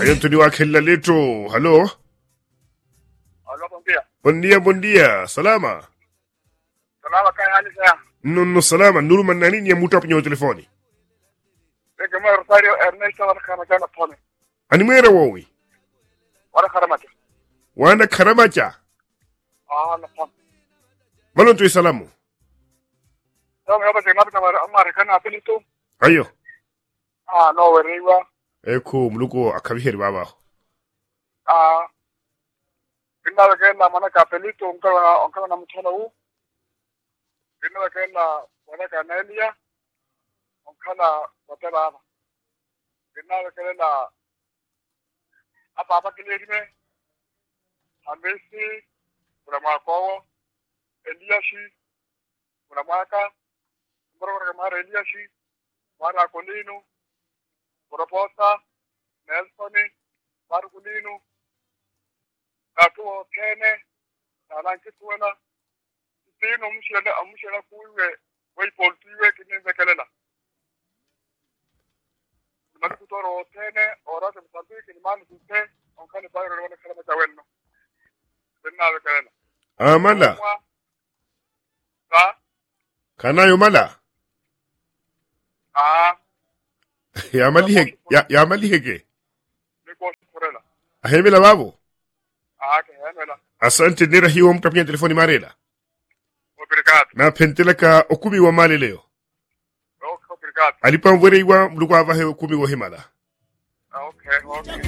Anthony wa Kella Leto. Halo. Aló, buen día. Buen día, buen día. Salama. Salama kaya hali saya. Nonno salama. Nuru man nani ni muta penyo telefoni. Eke mo Rosario Ernesto wala kama jana pone. Ani mwera wowi. Wala karamata. Wana karamacha. Ah, na pone. Malon tu salamu. Yo me obate mabita mara amare kana apelito. Ayo. Ah, no weriwa. Eko muluko akabiheri baba. Ah. Kinna ke na mana ka apelito onka onka na mutana u. Kinna ke na wana ka Nelia. Onka na watela ama. Kinna ke na apa apa kilirime. Hamisi. Kuna mwakowo. Eliashi. Kuna mwaka. Mbora mara Eliashi. Mara Kolino. Proposta. Nelson. Marculino. Katuo Kene. Nalanki tuena. Tino mshele amshele kuiwe. Wei poltiwe kinenze kelela. Mali kutoro tene orate msambiki ni mali kute. Onkani bayro wana kalama jawenno. Benna kelela. Amala. Ka. Kanayo mala. Ah. Ya mali hege. Ya, ya mali hege. Niko kurela. Ahemela babo. Ah, ke hemela. Asante nera hiyo mta penyo telefoni marela. Obrigado. Na penteleka okumi wa mali leo. Obrigado. Alipa mwereiwa muluko avahe okumi wa himala. Okay, okay.